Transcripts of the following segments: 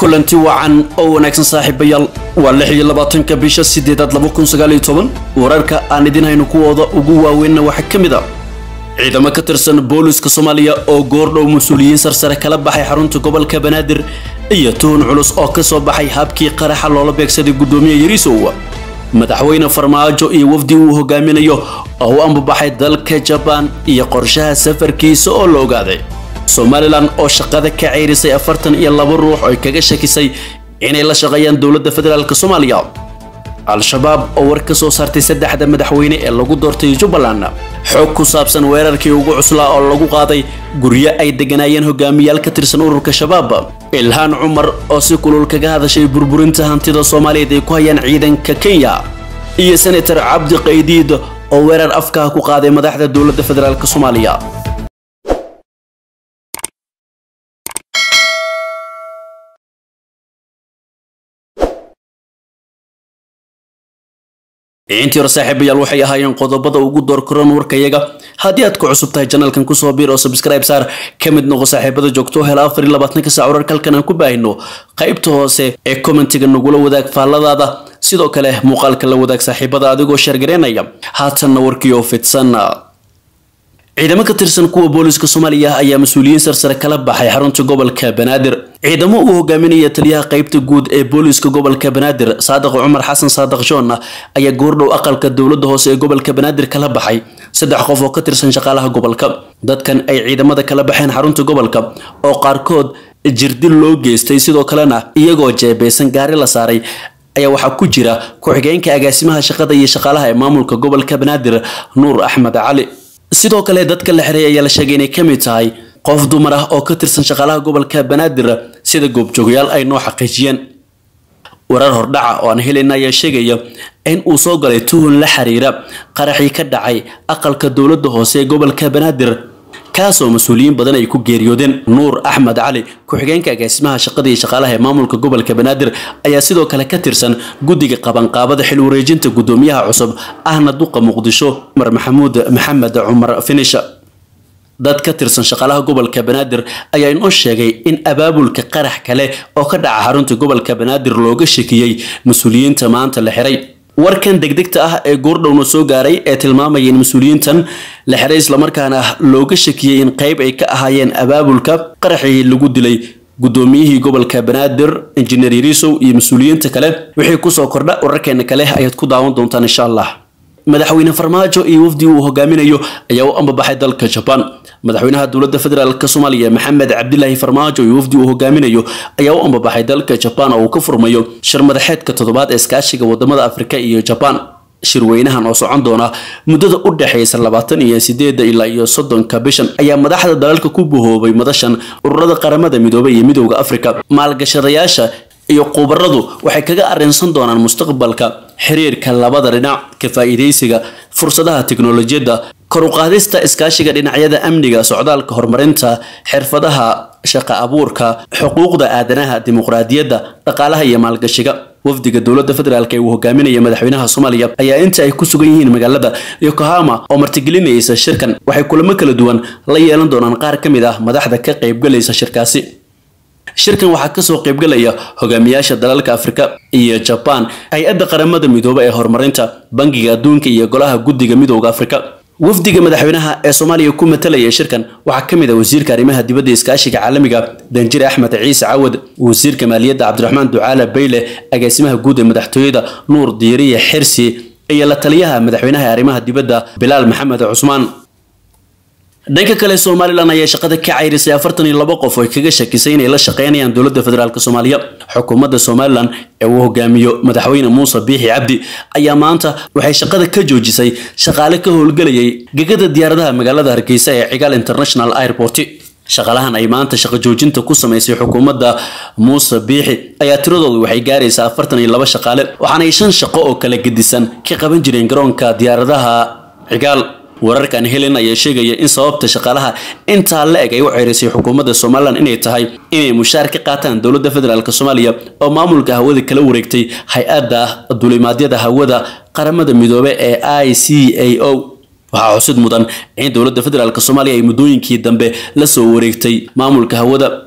kulanti wacan oo wanaagsan saaxiibayaal waa lix iyo labaatanka bisha sideedaad laba kun sagaal iyo toban wararka aan idin hayno kuwooda ugu waaweynna waxaa ka mid a ciidamo ka tirsan booliska soomaaliya oo goordhow mas-uuliyiin sarsare kala baxay xarunta gobolka banaadir iyo tuhun culus oo ka soo baxay habkii qaraxa loola beegsaday guddoomiye yariisow madaxweyne farmaajo iyo wafdi uu hogaaminayo oo u ambabaxay dalka jabaan iyo qorshaha safarkiisa oo la ogaaday somalilan oo shaqada ka ceyrisay afartan iyo laba ruux oo kaga shakisay inay la shaqeeyaan dowladda federaalk soomaaliya al-shabaab oo war ka soo saartay saddexda madaxweyne ee lagu doortay jubbaland xog ku saabsan weerarkii ugu cuslaa oo lagu qaaday guryo ay degganaayeen hogaamiyaal ka tirsan ururka shabaab ilhaan cumar oo si kulul kaga hadashay burburinta hantida soomaaliyeed ay ku hayaan ciidanka kenya iyo senator cabdi qaydiid oo weerar afkaha ku qaaday madaxda dowladda federaalk soomaaliya intii hore saaxiibayaal waxay ahaayeen qodobada ugu doorkaroon warkayaga haddii aad ku cusub tahay janalkan kusoo biir oo subscribe saar ka mid noqo saaxiibada joogto hela afar iyo labaatanka saac wararka halkan aan ku baahino qaybta hoose ee commentiga nagula wadaag faalladaada sidoo kale muuqaalka la wadaag saaxiibada adigoo sheergareynaya haatanna warkii oo fidsan ciidamo ka tirsan kuwa booliska soomaaliya ayaa mas-uuliyiin sarsare kala baxay xarunta gobolka banaadir ciidamo uu hogaaminaya taliyaha qaybta guud ee booliska gobolka banaadir saadiq cumar xasan saadiq joon ayaa goordhow aqalka dowladda hoose ee gobolka banaadir kala baxay saddex qof oo ka tirsan shaqaalaha gobolka dadkan ay ciidamada kala baxeen xarunta gobolka oo qaarkood jirdil loo geystay sidoo kalena iyagoo jeebeysan gaari la saaray ayaa waxaa ku jira ku-xigeenka agaasimaha shaqada iyo shaqaalaha ee maamulka gobolka banaadir nuur axmed cali sidoo kale dadka la xiray ayaa la sheegay inay ka mid tahay qof dumar ah oo ka tirsan shaqaalaha gobolka banaadir sida goobjoogayaal ay noo xaqiijiyeen warar hordhaca oo aan helayna ayaa sheegaya in uu soo galay tuhun la xiriira qaraxii ka dhacay aqalka dowladda hoose ee gobolka banaadir kaasoo mas-uuliyiin badan ay ku geeriyoodeen nuur axmed cali ku-xigeenka agaasimaha shaqada iyo shaqaalaha ee maamulka gobolka banaadir ayaa sidoo kale ka tirsan guddiga qabanqaabada xil wareejinta guddoomiyaha cusub ahna duqa muqdisho cumar maxamuud maxamed cumar finish dad ka tirsan shaqaalaha gobolka banaadir ayaa inoo sheegay in abaabulka qarax kale oo ka dhaca xarunta gobolka banaadir looga shakiyey mas-uuliyiinta maanta la xiray warkan degdegta ah ee goordhowna soo gaaray ee tilmaamaya in mas-uuliyiintan la xiray islamarkaana looga shakiyey in qayb ay ka ahaayeen abaabulka qaraxii lagu dilay guddoomiyihii gobolka banaadir injineer yariisow iyo mas-uuliyiinta kale wixii kusoo kordha wararkeena kale ayaad ku daawan doontaan insha allah madaxweyne farmaajo iyo wafdi uu hogaaminayo ayaa u ambabaxay dalka jabaan madaxweynaha dowladda federaalk soomaaliya maxamed cabdilaahi farmaajo iyo wafdi uu hogaaminayo ayaa u ambabaxay dalka jabaan oo uu ka furmayo shir madaxeedka toddobaad ee iskaashiga wadamada afrika iyo jabaan shirweynahan oo socon doona muddada u dhexaysa labaatan iyo sideeda ilaa iyo soddonka bishan ayaa madaxda dalalka ku bahoobay madashan ururada qaramada midoobay iyo midowda afrika maalgashadayaasha iyo khubaradu waxay kaga arrinsan doonaan mustaqbalka xiriirka labada dhinac ka faa'iidaysiga fursadaha tiknolojiyadda kor u qaadista iskaashiga dhinacyada amniga socdaalka horumarinta xirfadaha shaqa abuurka xuquuqda aadanaha dimuqraadiyadda dhaqaalaha iyo maalgashiga wafdiga dowladda federaalk ee uu hogaaminaya madaxweynaha soomaaliya ayaa inta ay ku sugan yihiin magaalada yokohama oo martigelinaysa shirkan waxay kulamo kala duwan la yeelan doonaan qaar ka mid ah madaxda ka qaybgalaysa shirkaasi shirkan waxaa kasoo qaybgalaya hogaamiyaasha dalalka afrika iyo jabaan hay-adda qaramada midoobe ee horumarinta bangiga adduunka iyo golaha guddiga midowda afrika wafdiga madaxweynaha ee soomaaliya ku matalaya shirkan waxaa ka mid ah wasiirka arrimaha dibadda iskaashiga caalamiga danjire axmed ciise cawad wasiirka maaliyadda cabdiraxmaan ducaale bayle agaasimaha guud ee madaxtooyada nuur diiriye xirsi iyo la taliyaha madaxweynaha ee arrimaha dibadda bilaal maxamed cusmaan dhanka kale somalilan ayaa shaqada ka ceyrisay afartan iyo laba qof oo kaga shakisay inay la shaqeynayaan dowladda federaalk soomaaliya xukuumadda somalilan ee uu hogaamiyo madaxweyne muuse biixi cabdi ayaa maanta waxay shaqada ka joojisay shaqaale ka howlgelayay gegada diyaaradaha magaalada hargeysa ee cigaal international airport shaqaalahan ay maanta shaqo joojinta ku samaysay xukuumadda muuse biixi ayaa tiradoodu waxay gaaraysaa afartan iyo laba shaqaale waxaanay shan shaqo oo kala gedisan ka qaban jireen garoonka diyaaradaha cigaal wararkan helen ayaa sheegaya in sababta shaqaalaha intaa la eg ay u ceerisay xukuumadda somalilan inay tahay inay mushaar ka qaataan dowladda federaalk soomaaliya oo maamulka hawada kala wareegtay hay-adda dulimaadyada hawada qaramada midoobe ee i c a o waxaa xusid mudan in dowladda federaalk soomaaliya ay muddooyinkii dambe la soo wareegtay maamulka hawada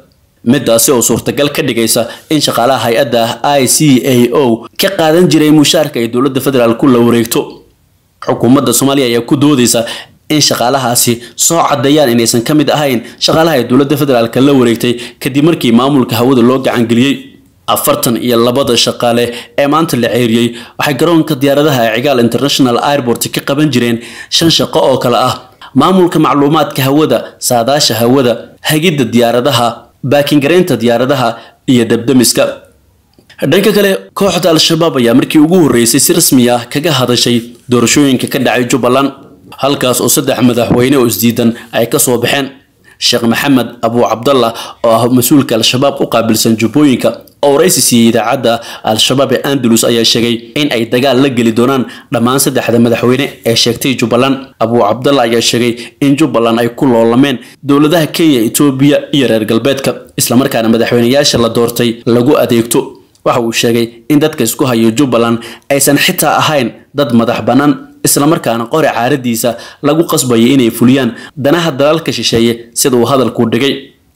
midaasi oo suurtagal ka dhigaysa in shaqaalaha hay-adda i c a o ka qaadan jiray mushaarka ay dowladda federaalku la wareegto xukuumadda soomaaliya ayaa ku doodaysa in shaqaalahaasi soo cadeeyaan inaysan ka mid ahayn shaqaalaha ay dowladda federaalka la wareegtay kadib markii maamulka hawada loo gacangeliyey afartan iyo labada shaqaale ee maanta la ceeriyey waxay garoonka diyaaradaha ee cigaal international airport ka qaban jireen shan shaqo oo kale ah maamulka macluumaadka hawada saadaasha hawada hagidda diyaaradaha baakingareynta diyaaradaha iyo dabdamiska dhanka kale kooxda al-shabaab ayaa markii ugu horreysay si rasmi ah kaga hadashay doorashooyinka ka dhacay jubbaland halkaas oo saddex madaxweyne oo isdiidan ay kasoo baxeen sheekh maxamed abu cabdallah oo ah mas-uulka al-shabaab u qaabilsan jubbooyinka oo waraysi siiyey idaacadda al-shabaab ee andalus ayaa sheegay in ay dagaal la geli doonaan dhammaan saddexda madaxweyne ee sheegtay jubbaland abu cabdallah ayaa sheegay in jubbaland ay ku loolameen dowladaha kenya etoobiya iyo reer galbeedka islamarkaana madaxweyneyaasha la doortay lagu adeegto waxa uu sheegay in dadka isku hayo jubbaland aysan xitaa ahayn dad madax bannaan islamarkaana qori caaradiisa lagu qasbayo inay fuliyaan danaha dalalka shisheeye sida uu hadalku dhigay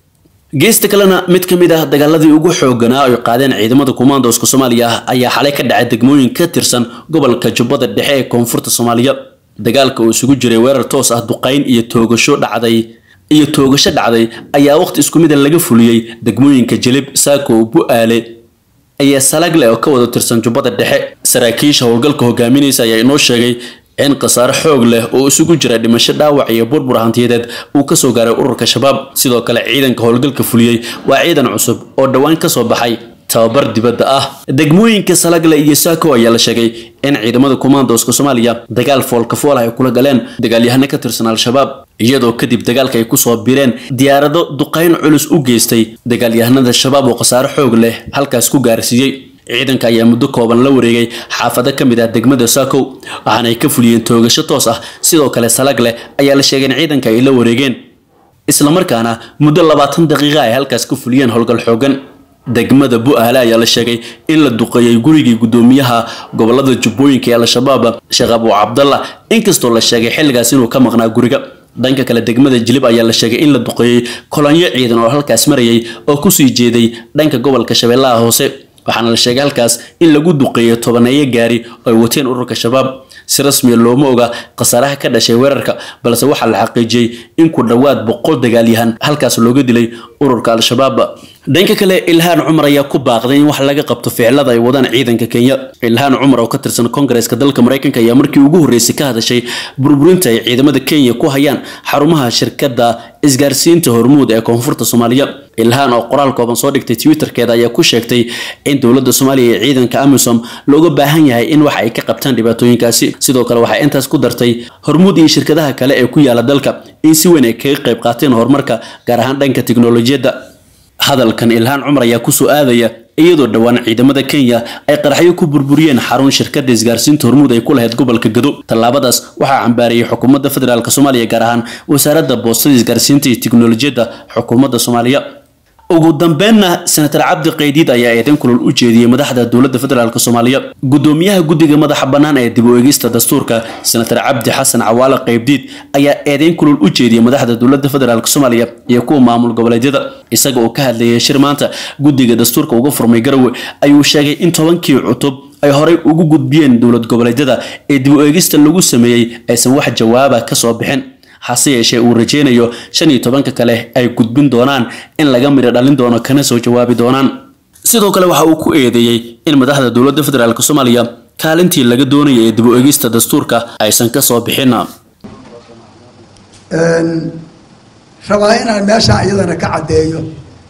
geesta kalena mid ka mid ah dagaaladii ugu xooganaa ay qaadeen ciidamada kumaandooska soomaaliya ayaa xalay ka dhacay degmooyin ka tirsan gobolka jubbada dhexe ee koonfurta soomaaliya dagaalka oo isugu jiray weerar toos ah duqayn iyo toogasho dhacday iyo toogasho dhacday ayaa waqti isku mida laga fuliyey degmooyinka jilib saako bu-aale ayaa salagle oo ka wada tirsan jubbada dhexe saraakiisha howlgalka hogaaminaysa ayaa inoo sheegay in khasaare xoog leh oo isugu jira dhimasho dhaawac iyo burbur hantiyadeed uu kasoo gaaray ururka shabaab sidoo kale ciidanka howlgalka fuliyey waa ciidan cusub oo dhowaan kasoo baxay tababar dibadda ah degmooyinka salagle iyo saako ayaa la sheegay in ciidamada kumaandooska soomaaliya dagaal foolka fool ay kula galeen dagaalyahano ka tirsan al-shabaab iyadoo kadib dagaalka ay kusoo bireen diyaarado duqayn culus u geystay dagaalyahanada shabaab oo khasaare xoog leh halkaas ku gaarsiiyey ciidanka ayaa muddo kooban la wareegay xaafado ka mid ah degmada saakow waxaana ay ka fuliyeen toogasho toos ah sidoo kale salagle ayaa la sheegay in ciidanka ay la wareegeen islamarkaana muddo labaatan daqiiqa ay halkaas ka fuliyeen howlgal xoogan degmada bu-aale ayaa la sheegay in la duqeeyey gurigii guddoomiyaha gobolada jubbooyinka ee al-shabaab sheekh abu cabdallah inkastoo la sheegay xilligaas inuu ka maqnaa guriga dhanka kale degmada jilib ayaa la sheegay in la duqeeyey kolonyo ciidan oo halkaas marayay oo kusii jeeday dhanka gobolka shabeellaha hoose waxaana la sheegay halkaas in lagu duqeeyo tobaneeyo gaari oo ay wateen ururka shabaab si rasmiya looma oga khasaaraha ka dhashay weerarka balse waxaa la xaqiijiyey in ku dhowaad boqol dagaalyahan halkaas looga dilay ururka al-shabaab dhanka kale ilhaan cumar ayaa ku baaqday in wax laga qabto ficilada ay wadaan ciidanka kenya ilhaan cumar oo ka tirsan kongareeska dalka maraykanka ayaa markii ugu horreysay ka hadashay burburinta ay ciidamada kenya ku hayaan xarumaha shirkadda isgaarsiinta hormuud ee koonfurta soomaaliya ilhaan oo qoraal kooban soo dhigtay twitterkeeda ayaa ku sheegtay in dowladda soomaaliya iyo ciidanka amisom looga baahan yahay in waxa ay ka qabtaan dhibaatooyinkaasi sidoo kale waxay intaas ku dartay hormuud iyo shirkadaha kale ee ku yaala dalka in si weyn ay kaga qayb qaateen horumarka gaar ahaan dhanka tiknolojiyadda hadalkan ilhaan cumar ayaa kusoo aadaya iyadoo dhowaan ciidamada kenya ay qaraxyo ku burburiyeen xarun shirkadda isgaarsiinta hormuud ay ku lahayd gobolka gado tallaabadaas waxaa cambaarayay xukuumadda federaalk soomaaliya gaar ahaan wasaaradda boostada isgaarsiinta iyo tiknolojiyadda xukuumadda soomaaliya ugu dambeynna senatar cabdi qaydiid ayaa eedeyn kulul u jeediyey madaxda dowladda federaalk soomaaliya gudoomiyaha guddiga madaxa bannaan ee dib u eegista dastuurka senatar cabdi xasan cawaale qaybdiid ayaa eedeyn kulul u jeediyey madaxda dowladda federaalk soomaaliya iyo kuwa maamul goboleedyada isaga oo ka hadlayay shir maanta guddiga dastuurka uga furmay garowe ayuu sheegay in tobankii cutub ay horey ugu gudbiyeen dowlad goboleedyada ee dib u eegista lagu sameeyey aysan wax jawaaba kasoo bixin hase yeeshee uu rajeynayo shan iyo tobanka kale ay gudbin doonaan in laga midho dhalin doono kana soo jawaabi doonaan sidoo kale waxa uu ku eedeeyey in madaxda dowladda federaalk soomaaliya kaalintii laga doonaya ee dib u eegista dastuurka aysan kasoo bixin rabaa inaan meeshaan iyadana ka caddeeyo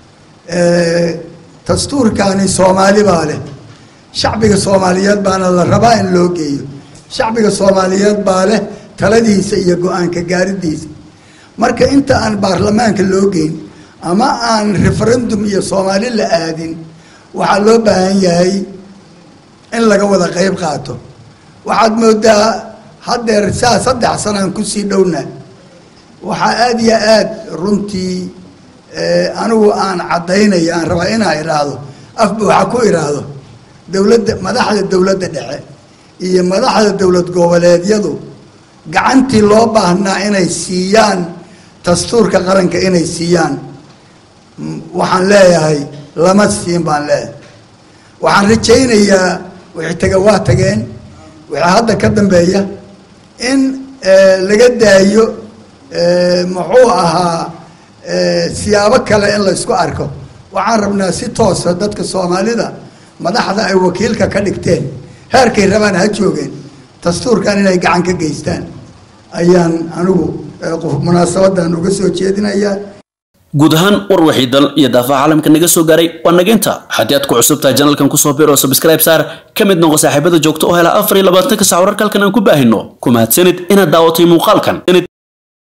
dastuurkaani soomaali baa leh shacbiga soomaaliyeed baana la rabaa in loo geeyo shacbiga soomaaliyeed baa leh taladiisa iyo go-aanka gaaridiisa marka inta aan baarlamaanka loo geyn ama aan referendum iyo soomaali la aadin waxaa loo baahan yahay in laga wada qeyb qaato waxaad moodaa haddeer saa saddex sanaan kusii dhowna waxaa aada iyo aad runtii anigu aan caddaynaya aan rabaa inaa idhaahdo afba waxaa ku idhaahdo dowladda madaxda dowladda dhexe iyo madaxda dowlad goboleedyadu gacantii loo baahnaa inay siiyaan dastuurka qaranka inay siiyaan waxaan leeyahay lama siin baan leeyahay waxaan rajaynayaa wixii taga waa tageen wixii hadda ka dambeeya in laga daayo muxuu ahaa siyaabo kale in laysku arko waxaan rabnaa si toosa dadka soomaalida madaxda ay wakiilka ka dhigteen heerkay rabaan ha joogeen dastuurkan inay gacan ka geystaan ayaan anigu munaasabadan uga soo jeedinayaa guud ahaan war wixii dal iyo daafaha caalamka naga soo gaaray waa nageynta haddii aad ku cusub tahay janalkan kusoo bir oo subscribe saar ka mid noqo saaxiibada joogto oo hela afar iyo labaatanka sac wararka halkan aan ku baahino ku mahadsanid inaad daawatay muuqaalkan